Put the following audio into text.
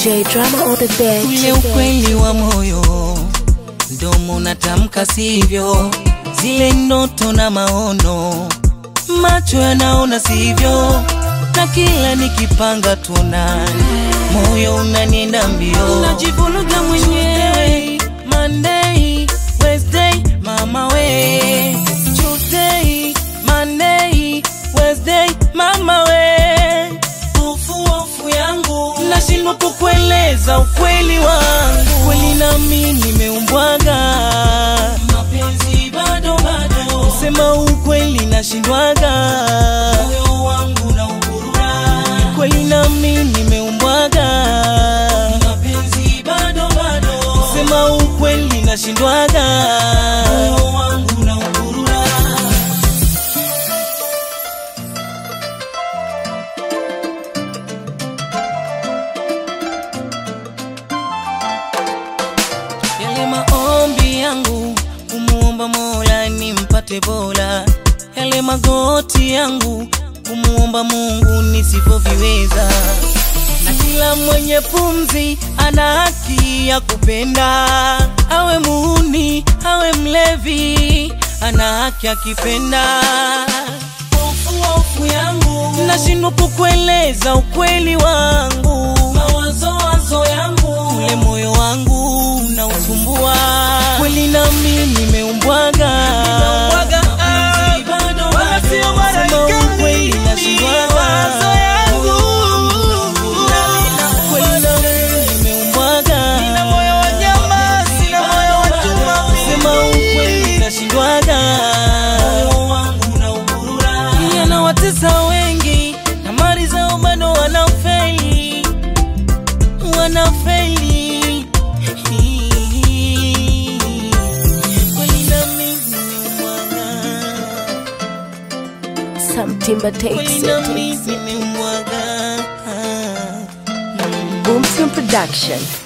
DJ drama on the bed. ule ukweli wa moyo, mdomo natamka sivyo, zile ndoto na maono, macho yanaona sivyo, na kila nikipanga tunani, moyo unanienda mbio, najivuruga mwenyewe. Monday, Wednesday, mama we, Tuesday, Monday, Wednesday, mama we, hofu hofu yangu, nashindwa kukueleza ukweli wangu, kweli nami nimeumbwaga, mapenzi bado bado, kusema ukweli nashindwaga, moyo wangu na ugurura, kweli nami nimeumbwaga, mapenzi bado bado, kusema ukweli nashindwaga, moyo wangu na ugurura. yale maombi yangu kumuomba Mola nimpate bora, yale magoti yangu kumuomba Mungu nisivyoviweza, na kila mwenye pumzi ana haki ya kupenda, awe muuni awe mlevi, ana haki akipenda. Hofu hofu yangu nashindwa kukueleza ukweli wangu, mawazo wazo yangu, ule moyo wangu unausumbua kweli, nami nimeumbwaga Sema ukweli nashindwaga. Kweli nami nimeumbwaga. Sema ukweli nashindwaga. yanawatesa wengi na mali zao bado wanafeli wanafeli kweli nami nimeumbwaga Some timber takes kweli it. nami nimeumbwaga Boomskin Production.